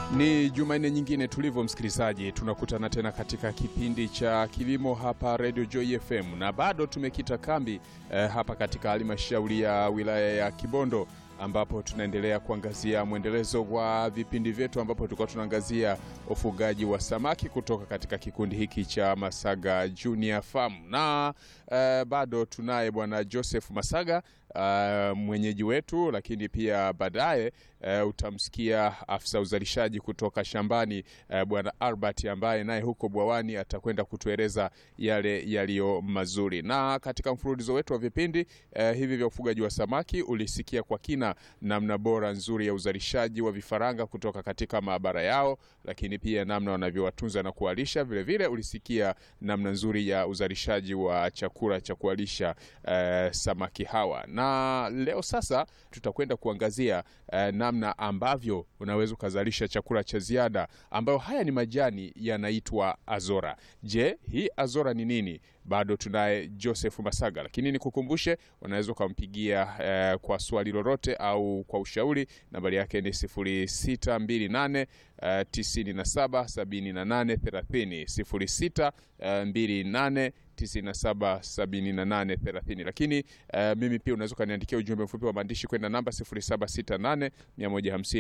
Ni Jumanne nyingine tulivyo, msikilizaji, tunakutana tena katika kipindi cha kilimo hapa Radio Joy FM, na bado tumekita kambi eh, hapa katika halmashauri ya wilaya ya Kibondo ambapo tunaendelea kuangazia mwendelezo wa vipindi vyetu ambapo tulikuwa tunaangazia ufugaji wa samaki kutoka katika kikundi hiki cha Masaga Junior Farm, na eh, bado tunaye bwana Joseph Masaga uh, mwenyeji wetu, lakini pia baadaye uh, utamsikia afisa uzalishaji kutoka shambani uh, bwana Albert ambaye naye huko bwawani atakwenda kutueleza yale yaliyo mazuri. Na katika mfululizo wetu wa vipindi uh, hivi vya ufugaji wa samaki ulisikia kwa kina namna bora nzuri ya uzalishaji wa vifaranga kutoka katika maabara yao, lakini pia namna wanavyowatunza na kuwalisha. Vilevile ulisikia namna nzuri ya uzalishaji wa chakula cha kuwalisha uh, samaki hawa na leo sasa tutakwenda kuangazia eh, namna ambavyo unaweza ukazalisha chakula cha ziada ambayo haya ni majani yanaitwa azora. Je, hii azora ni nini? Bado tunaye Joseph Masaga, lakini nikukumbushe, unaweza ukampigia eh, kwa swali lolote au kwa ushauri. Nambari yake ni 0628 eh, 97 78 30 0628 977830 lakini uh, mimi pia unaweza ukaniandikia ujumbe mfupi wa maandishi kwenda namba 0768 150